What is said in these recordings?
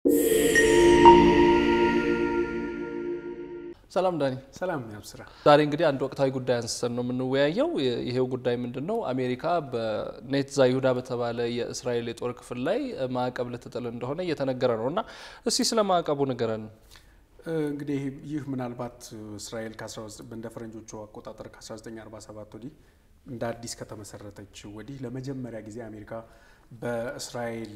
ሰላም ዳኒ። ሰላም ያብስራ። ዛሬ እንግዲህ አንድ ወቅታዊ ጉዳይ አንስተን ነው የምንወያየው። ይሄው ጉዳይ ምንድን ነው? አሜሪካ በኔትዛ ይሁዳ በተባለ የእስራኤል የጦር ክፍል ላይ ማዕቀብ ልትጥል እንደሆነ እየተነገረ ነው እና እስቲ ስለ ማዕቀቡ ንገረን። እንግዲህ ይህ ምናልባት እስራኤል እንደ ፈረንጆቹ አቆጣጠር ከ1947 ወዲህ እንደ አዲስ ከተመሰረተች ወዲህ ለመጀመሪያ ጊዜ አሜሪካ በእስራኤል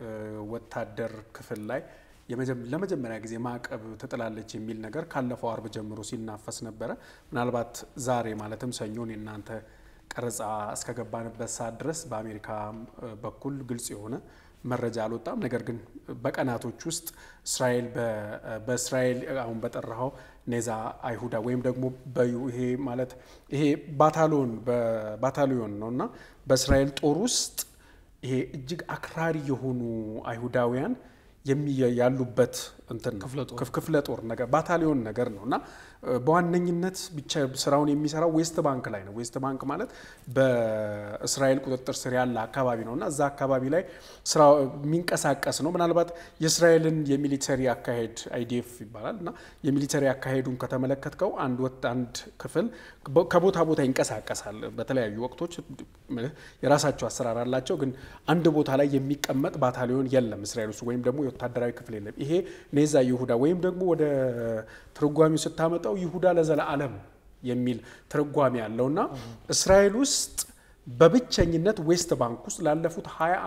ወታደር ክፍል ላይ ለመጀመሪያ ጊዜ ማዕቀብ ትጥላለች የሚል ነገር ካለፈው አርብ ጀምሮ ሲናፈስ ነበረ። ምናልባት ዛሬ ማለትም ሰኞን የእናንተ ቀረጻ እስከገባንበት ሰዓት ድረስ በአሜሪካ በኩል ግልጽ የሆነ መረጃ አልወጣም። ነገር ግን በቀናቶች ውስጥ እስራኤል በእስራኤል አሁን በጠራኸው ኔዛ አይሁዳ ወይም ደግሞ ይሄ ማለት ይሄ ባታሊዮን ባታሊዮን ነው እና በእስራኤል ጦር ውስጥ ይሄ እጅግ አክራሪ የሆኑ አይሁዳውያን ያሉበት እንትን ክፍለ ጦር ነገር ባታሊዮን ነገር ነው እና በዋነኝነት ብቻ ስራውን የሚሰራው ዌስት ባንክ ላይ ነው። ዌስት ባንክ ማለት በእስራኤል ቁጥጥር ስር ያለ አካባቢ ነው እና እዛ አካባቢ ላይ ስራ የሚንቀሳቀስ ነው። ምናልባት የእስራኤልን የሚሊተሪ አካሄድ አይዲኤፍ ይባላል እና የሚሊተሪ አካሄዱን ከተመለከትከው አንድ ወጥ አንድ ክፍል ከቦታ ቦታ ይንቀሳቀሳል። በተለያዩ ወቅቶች የራሳቸው አሰራር አላቸው። ግን አንድ ቦታ ላይ የሚቀመጥ ባታሊዮን የለም እስራኤል ውስጥ ወይም ደግሞ የወታደራዊ ክፍል የለም። ይሄ ኔዛ ይሁዳ ወይም ደግሞ ወደ ትርጓሚው ስታመጣው ይሁዳ ለዘለዓለም የሚል ትርጓሜ ያለውና እስራኤል ውስጥ በብቸኝነት ዌስት ባንክ ውስጥ ላለፉት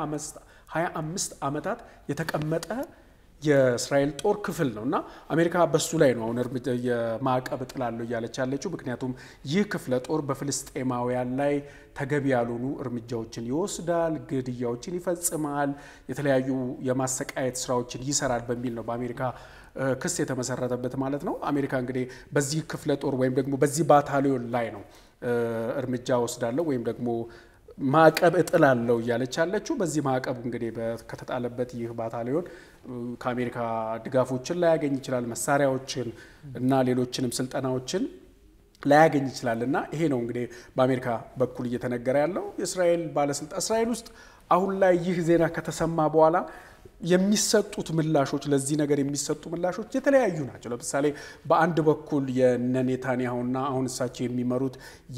ሀያ አምስት ዓመታት የተቀመጠ የእስራኤል ጦር ክፍል ነው እና አሜሪካ በሱ ላይ ነው አሁን የማዕቀብ እጥላለሁ እያለች ያለችው። ምክንያቱም ይህ ክፍለ ጦር በፍልስጤማውያን ላይ ተገቢ ያልሆኑ እርምጃዎችን ይወስዳል፣ ግድያዎችን ይፈጽማል፣ የተለያዩ የማሰቃየት ስራዎችን ይሰራል በሚል ነው በአሜሪካ ክስ የተመሰረተበት ማለት ነው። አሜሪካ እንግዲህ በዚህ ክፍለ ጦር ወይም ደግሞ በዚህ ባታሊዮን ላይ ነው እርምጃ ወስዳለሁ ወይም ደግሞ ማዕቀብ እጥላለሁ እያለች ያለችው። በዚህ ማዕቀብ እንግዲህ ከተጣለበት ይህ ባታሊዮን ከአሜሪካ ድጋፎችን ላያገኝ ይችላል፣ መሳሪያዎችን እና ሌሎችንም ስልጠናዎችን ላያገኝ ይችላል እና ይሄ ነው እንግዲህ በአሜሪካ በኩል እየተነገረ ያለው የእስራኤል ባለስልጣን እስራኤል ውስጥ አሁን ላይ ይህ ዜና ከተሰማ በኋላ የሚሰጡት ምላሾች ለዚህ ነገር የሚሰጡ ምላሾች የተለያዩ ናቸው። ለምሳሌ በአንድ በኩል የነ ኔታንያሁና አሁን እሳቸው የሚመሩት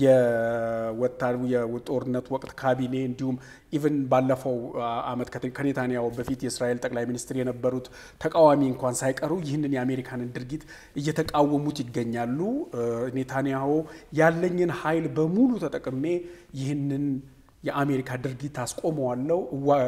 የጦርነት ወቅት ካቢኔ እንዲሁም ኢቨን ባለፈው ዓመት ከኔታንያሁ በፊት የእስራኤል ጠቅላይ ሚኒስትር የነበሩት ተቃዋሚ እንኳን ሳይቀሩ ይህንን የአሜሪካንን ድርጊት እየተቃወሙት ይገኛሉ። ኔታንያሁ ያለኝን ኃይል በሙሉ ተጠቅሜ ይህንን የአሜሪካ ድርጊት አስቆመዋለሁ፣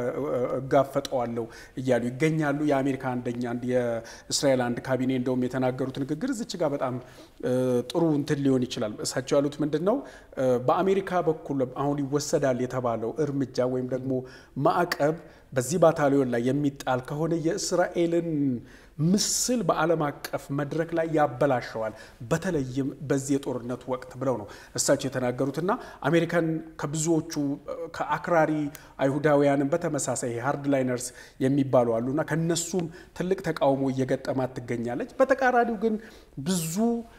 እጋፈጠዋለሁ እያሉ ይገኛሉ። የአሜሪካ አንደኛ የእስራኤል አንድ ካቢኔ እንደውም የተናገሩት ንግግር እዚች ጋር በጣም ጥሩ እንትን ሊሆን ይችላል። እሳቸው ያሉት ምንድን ነው? በአሜሪካ በኩል አሁን ይወሰዳል የተባለው እርምጃ ወይም ደግሞ ማዕቀብ በዚህ ባታሊዮን ላይ የሚጣል ከሆነ የእስራኤልን ምስል በዓለም አቀፍ መድረክ ላይ ያበላሸዋል፣ በተለይም በዚህ የጦርነት ወቅት ብለው ነው እሳቸው የተናገሩትና አሜሪካን ከብዙዎቹ ከአክራሪ አይሁዳውያንን በተመሳሳይ ሃርድ ላይነርስ የሚባሉ አሉና ከነሱም ትልቅ ተቃውሞ እየገጠማት ትገኛለች። በተቃራኒው ግን ብዙ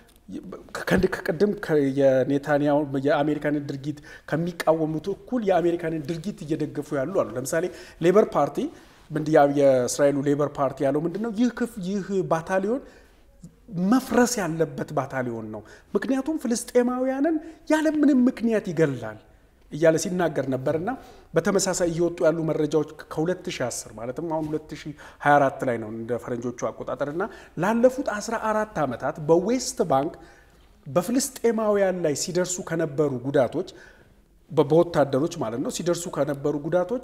ከቅድም የኔታንያሁ የአሜሪካንን ድርጊት ከሚቃወሙት እኩል የአሜሪካንን ድርጊት እየደገፉ ያሉ አሉ። ለምሳሌ ሌበር ፓርቲ የእስራኤሉ ሌበር ፓርቲ ያለው ምንድን ነው? ይህ ክፍ ይህ ባታሊዮን መፍረስ ያለበት ባታሊዮን ነው፣ ምክንያቱም ፍልስጤማውያንን ያለምንም ምክንያት ይገላል እያለ ሲናገር ነበርና በተመሳሳይ እየወጡ ያሉ መረጃዎች ከ2010 ማለትም አሁን 2024 ላይ ነው እንደ ፈረንጆቹ አቆጣጠርና ላለፉት 14 ዓመታት በዌስት ባንክ በፍልስጤማውያን ላይ ሲደርሱ ከነበሩ ጉዳቶች በወታደሮች ማለት ነው ሲደርሱ ከነበሩ ጉዳቶች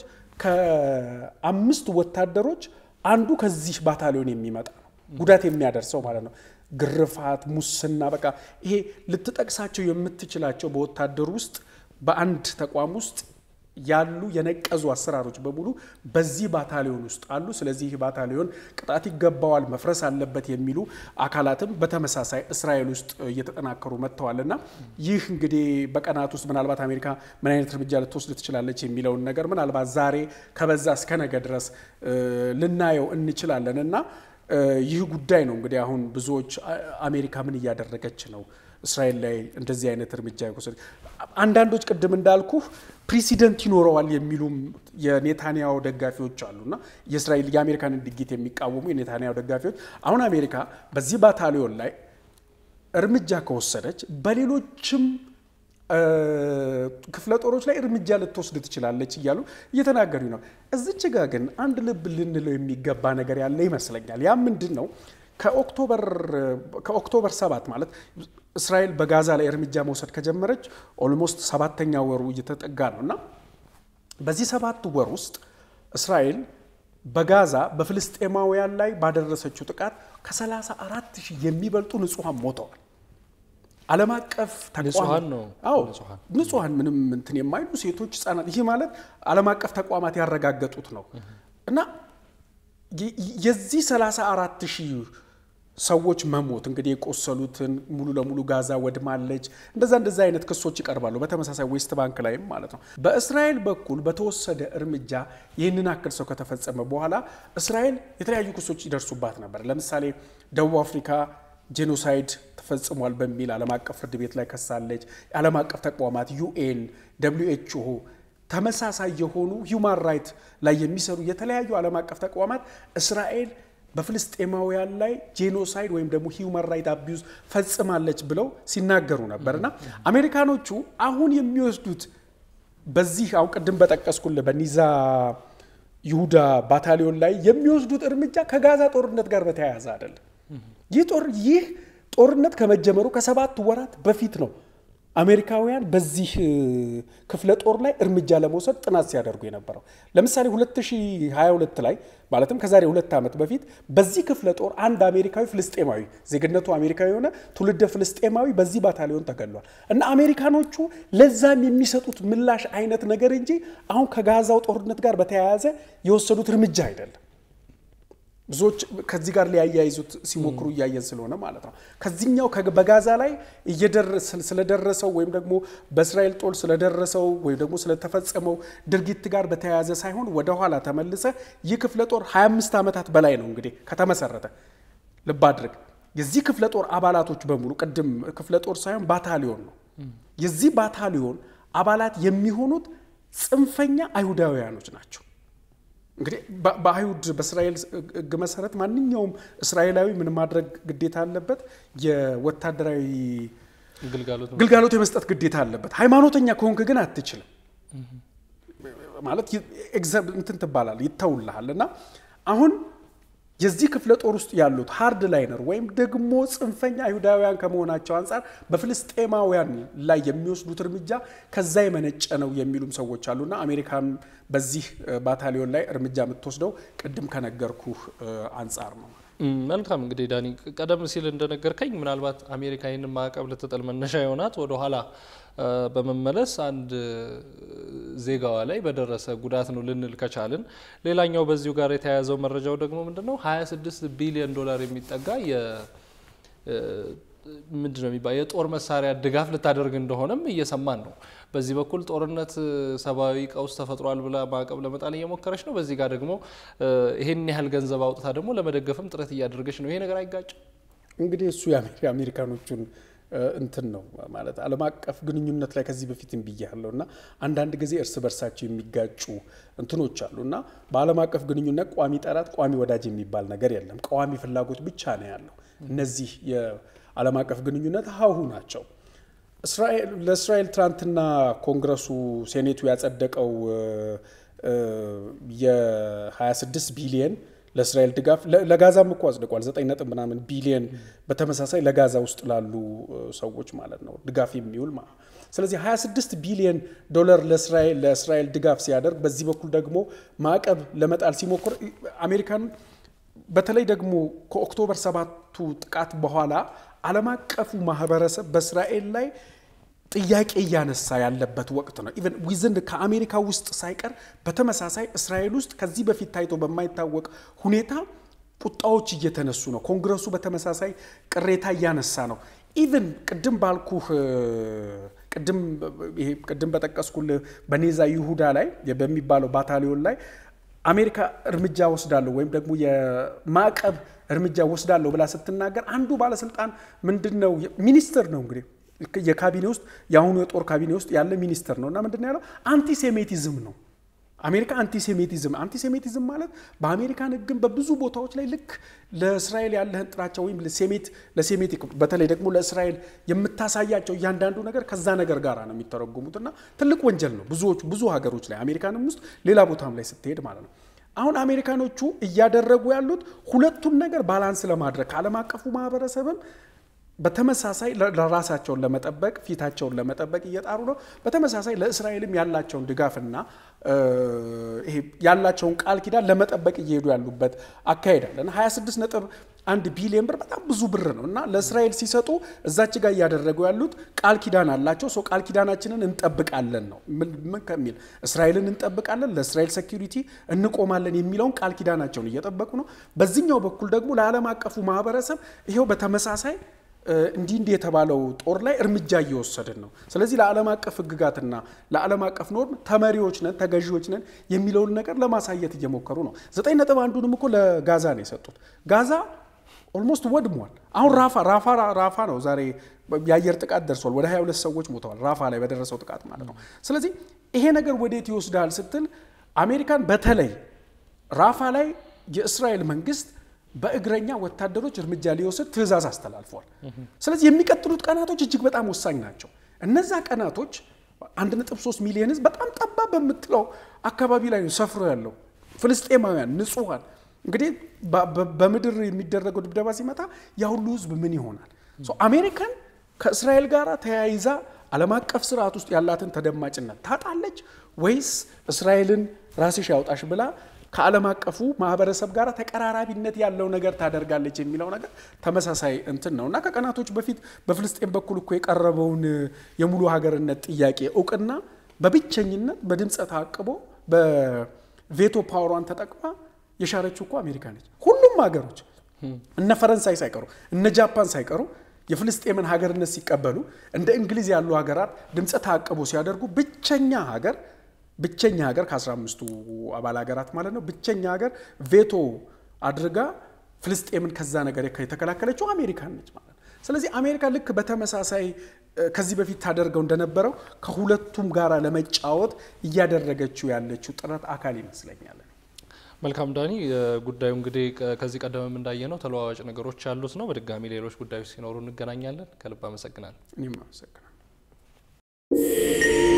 ከአምስት ወታደሮች አንዱ ከዚህ ባታሊዮን የሚመጣ ነው ጉዳት የሚያደርሰው ማለት ነው። ግርፋት፣ ሙስና፣ በቃ ይሄ ልትጠቅሳቸው የምትችላቸው በወታደሩ ውስጥ በአንድ ተቋም ውስጥ ያሉ የነቀዙ አሰራሮች በሙሉ በዚህ ባታሊዮን ውስጥ አሉ። ስለዚህ ይህ ባታሊዮን ቅጣት ይገባዋል፣ መፍረስ አለበት የሚሉ አካላትም በተመሳሳይ እስራኤል ውስጥ እየተጠናከሩ መጥተዋል እና ይህ እንግዲህ በቀናት ውስጥ ምናልባት አሜሪካ ምን አይነት እርምጃ ልትወስድ ትችላለች የሚለውን ነገር ምናልባት ዛሬ ከበዛ እስከ ነገ ድረስ ልናየው እንችላለን እና ይህ ጉዳይ ነው እንግዲህ አሁን ብዙዎች አሜሪካ ምን እያደረገች ነው እስራኤል ላይ እንደዚህ አይነት እርምጃ የወሰደ አንዳንዶች ቅድም እንዳልኩ ፕሬሲደንት ይኖረዋል የሚሉም የኔታንያሁ ደጋፊዎች አሉና የእስራኤል የአሜሪካንን ድርጊት የሚቃወሙ የኔታንያሁ ደጋፊዎች አሁን አሜሪካ በዚህ ባታሊዮን ላይ እርምጃ ከወሰደች በሌሎችም ክፍለ ጦሮች ላይ እርምጃ ልትወስድ ትችላለች እያሉ እየተናገሩ ነው። እዚች ጋ ግን አንድ ልብ ልንለው የሚገባ ነገር ያለ ይመስለኛል። ያ ምንድን ነው? ከኦክቶበር ሰባት ማለት እስራኤል በጋዛ ላይ እርምጃ መውሰድ ከጀመረች ኦልሞስት ሰባተኛ ወሩ እየተጠጋ ነው እና በዚህ ሰባት ወር ውስጥ እስራኤል በጋዛ በፍልስጤማውያን ላይ ባደረሰችው ጥቃት ከ34 ሺህ የሚበልጡ ንጹሐን ሞተዋል። ዓለም አቀፍ ንጹሐን ነው። አዎ ንጹሐን ምንም እንትን የማይሉ ሴቶች፣ ህጻናት ይህ ማለት ዓለም አቀፍ ተቋማት ያረጋገጡት ነው እና የዚህ 34 ሺህ ሰዎች መሞት እንግዲህ የቆሰሉትን ሙሉ ለሙሉ ጋዛ ወድማለች፣ እንደዛ እንደዛ አይነት ክሶች ይቀርባሉ። በተመሳሳይ ዌስት ባንክ ላይም ማለት ነው። በእስራኤል በኩል በተወሰደ እርምጃ ይህንን አክል ሰው ከተፈጸመ በኋላ እስራኤል የተለያዩ ክሶች ይደርሱባት ነበር። ለምሳሌ ደቡብ አፍሪካ ጄኖሳይድ ተፈጽሟል በሚል ዓለም አቀፍ ፍርድ ቤት ላይ ከሳለች። የዓለም አቀፍ ተቋማት ዩኤን፣ ደብሊው ኤች ኦ ተመሳሳይ የሆኑ ሂውማን ራይት ላይ የሚሰሩ የተለያዩ ዓለም አቀፍ ተቋማት እስራኤል በፍልስጤማውያን ላይ ጄኖሳይድ ወይም ደግሞ ሂውማን ራይት አቢዩዝ ፈጽማለች ብለው ሲናገሩ ነበር እና አሜሪካኖቹ አሁን የሚወስዱት በዚህ አሁን ቅድም በጠቀስኩልህ በኒዛ ይሁዳ ባታሊዮን ላይ የሚወስዱት እርምጃ ከጋዛ ጦርነት ጋር በተያያዘ አይደለም። ይህ ጦር ይህ ጦርነት ከመጀመሩ ከሰባት ወራት በፊት ነው አሜሪካውያን በዚህ ክፍለ ጦር ላይ እርምጃ ለመውሰድ ጥናት ሲያደርጉ የነበረው። ለምሳሌ 2022 ላይ ማለትም ከዛሬ ሁለት ዓመት በፊት በዚህ ክፍለ ጦር አንድ አሜሪካዊ ፍልስጤማዊ ዜግነቱ አሜሪካዊ የሆነ ትውልደ ፍልስጤማዊ በዚህ ባታሊዮን ተገሏል እና አሜሪካኖቹ ለዛም የሚሰጡት ምላሽ አይነት ነገር እንጂ አሁን ከጋዛው ጦርነት ጋር በተያያዘ የወሰዱት እርምጃ አይደለም። ብዙዎች ከዚህ ጋር ሊያያይዙት ሲሞክሩ እያየን ስለሆነ ማለት ነው። ከዚህኛው በጋዛ ላይ ስለደረሰው ወይም ደግሞ በእስራኤል ጦር ስለደረሰው ወይም ደግሞ ስለተፈጸመው ድርጊት ጋር በተያያዘ ሳይሆን ወደኋላ ተመልሰ ይህ ክፍለ ጦር 25 ዓመታት በላይ ነው እንግዲህ ከተመሰረተ። ልብ አድርግ፣ የዚህ ክፍለ ጦር አባላቶች በሙሉ ቅድም ክፍለ ጦር ሳይሆን ባታሊዮን ነው። የዚህ ባታሊዮን አባላት የሚሆኑት ጽንፈኛ አይሁዳውያኖች ናቸው። እንግዲህ በአይሁድ በእስራኤል ሕግ መሰረት ማንኛውም እስራኤላዊ ምን ማድረግ ግዴታ አለበት? የወታደራዊ ግልጋሎት የመስጠት ግዴታ አለበት። ሃይማኖተኛ ከሆንክ ግን አትችልም። ማለት እንትን ትባላል፣ ይተውልሃል። እና አሁን የዚህ ክፍለ ጦር ውስጥ ያሉት ሃርድ ላይነር ወይም ደግሞ ጽንፈኛ አይሁዳውያን ከመሆናቸው አንጻር በፍልስጤማውያን ላይ የሚወስዱት እርምጃ ከዛ የመነጨ ነው የሚሉም ሰዎች አሉና አሜሪካን በዚህ ባታሊዮን ላይ እርምጃ የምትወስደው ቅድም ከነገርኩህ አንጻር ነው። መልካም እንግዲህ ዳኒ፣ ቀደም ሲል እንደነገርከኝ ምናልባት አሜሪካ ይህንን ማዕቀብ ልትጥል መነሻ የሆናት ወደኋላ በመመለስ አንድ ዜጋዋ ላይ በደረሰ ጉዳት ነው ልንል ከቻልን። ሌላኛው በዚሁ ጋር የተያያዘው መረጃው ደግሞ ምንድን ነው 26 ቢሊዮን ዶላር የሚጠጋ ምንድን ነው የሚባል የጦር መሳሪያ ድጋፍ ልታደርግ እንደሆነም እየሰማን ነው። በዚህ በኩል ጦርነት ሰብአዊ ቀውስ ተፈጥሯል ብላ ማዕቀብ ለመጣል እየሞከረች ነው። በዚህ ጋር ደግሞ ይህን ያህል ገንዘብ አውጥታ ደግሞ ለመደገፍም ጥረት እያደረገች ነው። ይሄ ነገር አይጋጭም? እንግዲህ እሱ የአሜሪካኖቹን እንትን ነው ማለት ዓለም አቀፍ ግንኙነት ላይ ከዚህ በፊትም ብያለሁ እና አንዳንድ ጊዜ እርስ በርሳቸው የሚጋጩ እንትኖች አሉ እና በዓለም አቀፍ ግንኙነት ቋሚ ጠላት፣ ቋሚ ወዳጅ የሚባል ነገር የለም። ቋሚ ፍላጎት ብቻ ነው ያለው። እነዚህ የዓለም አቀፍ ግንኙነት ሀሁ ናቸው። ለእስራኤል ትናንትና ኮንግረሱ ሴኔቱ ያጸደቀው የ26 ቢሊየን ለእስራኤል ድጋፍ ለጋዛም እኮ አጽድቋል። ዘጠኝ ነጥብ ምናምን ቢሊየን በተመሳሳይ ለጋዛ ውስጥ ላሉ ሰዎች ማለት ነው ድጋፍ የሚውል ማለት ስለዚህ 26 ቢሊየን ዶላር ለእስራኤል ድጋፍ ሲያደርግ፣ በዚህ በኩል ደግሞ ማዕቀብ ለመጣል ሲሞክር አሜሪካን በተለይ ደግሞ ከኦክቶበር ሰባቱ ጥቃት በኋላ ዓለም አቀፉ ማህበረሰብ በእስራኤል ላይ ጥያቄ እያነሳ ያለበት ወቅት ነው። ኢቨን ዊዝን ከአሜሪካ ውስጥ ሳይቀር በተመሳሳይ እስራኤል ውስጥ ከዚህ በፊት ታይቶ በማይታወቅ ሁኔታ ቁጣዎች እየተነሱ ነው። ኮንግረሱ በተመሳሳይ ቅሬታ እያነሳ ነው። ኢቨን ቅድም ባልኩህ ቅድም በጠቀስኩልህ በኔዛ ይሁዳ ላይ በሚባለው ባታሊዮን ላይ አሜሪካ እርምጃ ወስዳለሁ ወይም ደግሞ የማዕቀብ እርምጃ ወስዳለሁ ብላ ስትናገር አንዱ ባለስልጣን ምንድን ነው ሚኒስትር ነው እንግዲህ የካቢኔ ውስጥ የአሁኑ የጦር ካቢኔ ውስጥ ያለ ሚኒስትር ነው እና ምንድን ነው ያለው አንቲሴሜቲዝም ነው አሜሪካ አንቲሴሜቲዝም አንቲሴሜቲዝም ማለት በአሜሪካን ሕግም በብዙ ቦታዎች ላይ ልክ ለእስራኤል ያለህን ጥላቻ ወይም ለሴሜት ለሴሜቲክ በተለይ ደግሞ ለእስራኤል የምታሳያቸው እያንዳንዱ ነገር ከዛ ነገር ጋር ነው የሚተረጉሙት እና ትልቅ ወንጀል ነው ብዙዎቹ ብዙ ሀገሮች ላይ አሜሪካንም ውስጥ ሌላ ቦታም ላይ ስትሄድ ማለት ነው። አሁን አሜሪካኖቹ እያደረጉ ያሉት ሁለቱን ነገር ባላንስ ለማድረግ ከዓለም አቀፉ ማህበረሰብም በተመሳሳይ ለራሳቸውን ለመጠበቅ ፊታቸውን ለመጠበቅ እየጣሩ ነው። በተመሳሳይ ለእስራኤልም ያላቸውን ድጋፍና ይሄ ያላቸውን ቃል ኪዳን ለመጠበቅ እየሄዱ ያሉበት አካሄድ አለ እና 26 ነጥብ አንድ ቢሊዮን ብር በጣም ብዙ ብር ነው እና ለእስራኤል ሲሰጡ እዛች ጋር እያደረጉ ያሉት ቃል ኪዳን አላቸው። ሰው ቃል ኪዳናችንን እንጠብቃለን ነው ምን ከሚል እስራኤልን እንጠብቃለን፣ ለእስራኤል ሴኪሪቲ እንቆማለን የሚለውን ቃል ኪዳናቸውን እየጠበቁ ነው። በዚህኛው በኩል ደግሞ ለዓለም አቀፉ ማህበረሰብ ይሄው በተመሳሳይ እንዲህ እንዲህ የተባለው ጦር ላይ እርምጃ እየወሰድን ነው። ስለዚህ ለዓለም አቀፍ ሕግጋትና ለዓለም አቀፍ ኖርም ተመሪዎች ነን ተገዢዎች ነን የሚለውን ነገር ለማሳየት እየሞከሩ ነው። ዘጠኝ ነጥብ አንዱንም እኮ ለጋዛ ነው የሰጡት። ጋዛ ኦልሞስት ወድሟል። አሁን ራፋ ራፋ ራፋ ነው ዛሬ የአየር ጥቃት ደርሷል። ወደ 22 ሰዎች ሞተዋል ራፋ ላይ በደረሰው ጥቃት ማለት ነው። ስለዚህ ይሄ ነገር ወዴት ይወስዳል ስትል አሜሪካን በተለይ ራፋ ላይ የእስራኤል መንግስት በእግረኛ ወታደሮች እርምጃ ሊወስድ ትዕዛዝ አስተላልፏል። ስለዚህ የሚቀጥሉት ቀናቶች እጅግ በጣም ወሳኝ ናቸው። እነዛ ቀናቶች 1.3 ሚሊዮን ህዝብ በጣም ጠባብ በምትለው አካባቢ ላይ ነው ሰፍሮ ያለው ፍልስጤማውያን ንጹሐን። እንግዲህ በምድር የሚደረገው ድብደባ ሲመጣ ያ ሁሉ ህዝብ ምን ይሆናል? አሜሪካን ከእስራኤል ጋር ተያይዛ ዓለም አቀፍ ስርዓት ውስጥ ያላትን ተደማጭነት ታጣለች ወይስ እስራኤልን ራስሽ ያውጣሽ ብላ ከዓለም አቀፉ ማህበረሰብ ጋር ተቀራራቢነት ያለው ነገር ታደርጋለች የሚለው ነገር ተመሳሳይ እንትን ነው እና ከቀናቶች በፊት በፍልስጤን በኩል እኮ የቀረበውን የሙሉ ሀገርነት ጥያቄ እውቅና በብቸኝነት በድምፀ ተአቅቦ በቬቶ ፓወሯን ተጠቅማ የሻረችው እኮ አሜሪካ ነች። ሁሉም ሀገሮች እነ ፈረንሳይ ሳይቀሩ እነ ጃፓን ሳይቀሩ የፍልስጤምን ሀገርነት ሲቀበሉ እንደ እንግሊዝ ያሉ ሀገራት ድምፀ ተአቅቦ ሲያደርጉ ብቸኛ ሀገር ብቸኛ ሀገር ከ15ቱ አባል ሀገራት ማለት ነው። ብቸኛ ሀገር ቬቶ አድርጋ ፍልስጤምን ከዛ ነገር የተከላከለችው አሜሪካን ነች ማለት ነው። ስለዚህ አሜሪካ ልክ በተመሳሳይ ከዚህ በፊት ታደርገው እንደነበረው ከሁለቱም ጋራ ለመጫወት እያደረገችው ያለችው ጥረት አካል ይመስለኛል። መልካም ዳኒ፣ ጉዳዩ እንግዲህ ከዚህ ቀደምም እንዳየነው ተለዋዋጭ ነገሮች ያሉት ነው። በድጋሚ ሌሎች ጉዳዮች ሲኖሩ እንገናኛለን። ከልብ አመሰግናለሁ። እኔም አመሰግናለሁ።